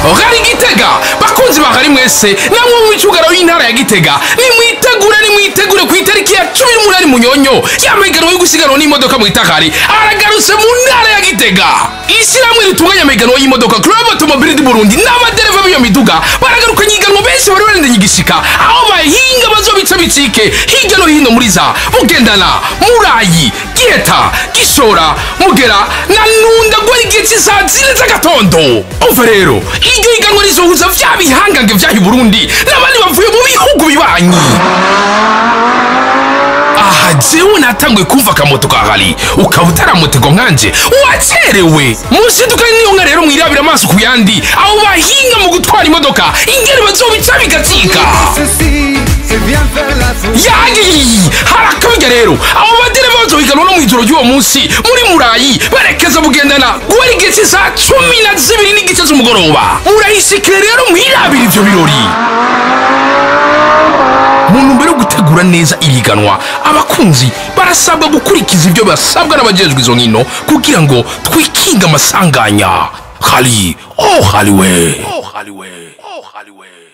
hari gitega bakunzi bahari mwese namwe mu micugaro y'intara ya gitega nimwitegure nimwitegure ku itariki ya cumi n'umunani munyonyo y'amahiganwa yo gusiganwa n'imodoka mu itakari aragarutse mu ntara ya gitega ishyirahamwe ritunganya amahiganwa y'imodoka club automobile du burundi n'abadereva b'iyo miduga baragarukanye iganwa benshi bari barendanye igishika aho bahinga bazobica bicike hirya no hino muri za bugendana murayi giheta gishora mugera na nunda guhera igihe cy'isaha zine z'agatondo umva rero iryo higanwa rizohuza vya bihangange vyaha i burundi n'abandi bavuye mu bihugu bibanyi aha jewe natanguye kumva akamoto ka hari ukaba utaramotegwa nkanje wacerewe musidukane niyo nka rero mwirabira amaso ku yandi abo bahinga mu gutwara imodoka ingene bazobica bigatsika Ceci, c'est bien faire la fête. yagiye harakabijya rero abo badereva bazohiganwa no mu ijoro ry'uwo munsi muri murayi berekeza bugendana guhera igihe cy'isaha cumi na zibiri n'igice z'umugoroba murayisikire rero mwirabira ivyo birori mu ntumbero yo gutegura neza iriganwa abakunzi barasabwa gukurikiza ibyo basabwa n'abajejwe izo nkino kugira ngo twikinge amasanganya hari oh hariwe oh hariwe oh hariwe